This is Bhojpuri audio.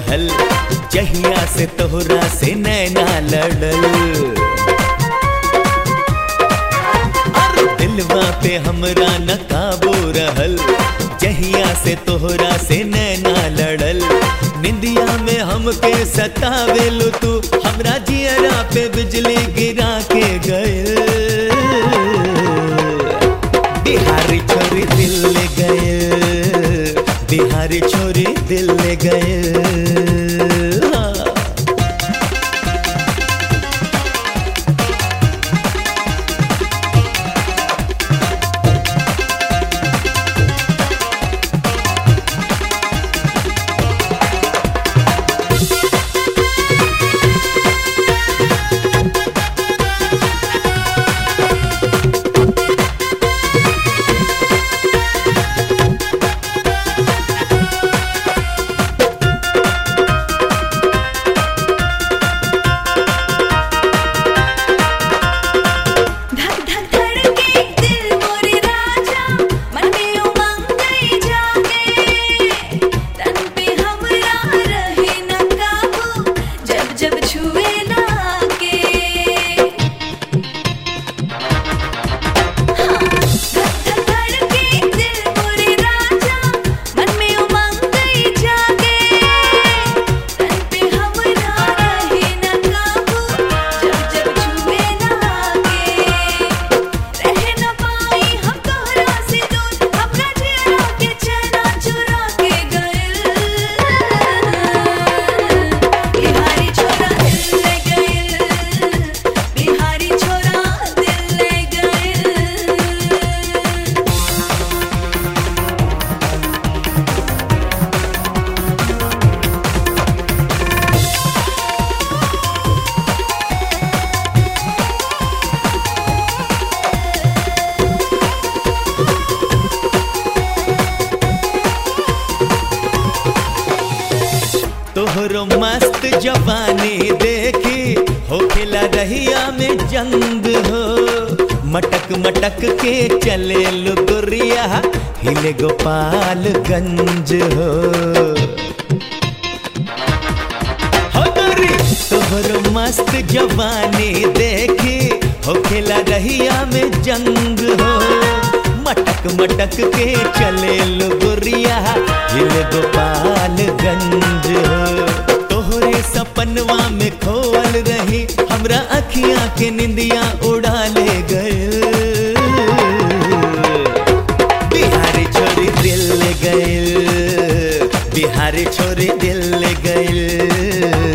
रहल जहिया से तोहरा से नैना लड़ल अरे दिलवा पे हमरा न काबू रहल जहिया से तोहरा से नैना लड़ल निंदिया में हमके सतावेलु तू हमरा जियरा पे बिजली गिरा के गए बिहारी छोरी दिल ले गए बिहारी छोरी दिल ले गए हाँ। धक धक धड़के दिल मोरे राजा मन में उमंग गई जागे तन पे हमरा रहे न काबू जब जब छुए लागे हाँ, धक धक धड़के दिल मोरे राजा मन में उमंग गई जागे तन पे हमरा रहे न काबू जब जब छुए लागे रह न पाई हम तोहरा से दूर अपना चेहरा के चैना चुरा के गइल बिहारी छोरा दिल ले गइल बिहारी छोरा दिल ले गइल तोहरो मस्त जवानी देखी हो खिला रहिया में जंग हो मटक मटक के चले लुगुरिया हिले गोपालगंज हो हो गोरी तोहरो मस्त जवानी देखी हो खिला रहिया में जंग हो मटक मटक के चले लुगुरिया हिल गोपालगंज हो तोहरे सपनवा में खोल रही हमरा अखियां के निंदिया उड़ा ले गए बिहारी छोरी दिल ले गए बिहारी छोरी दिल ले गए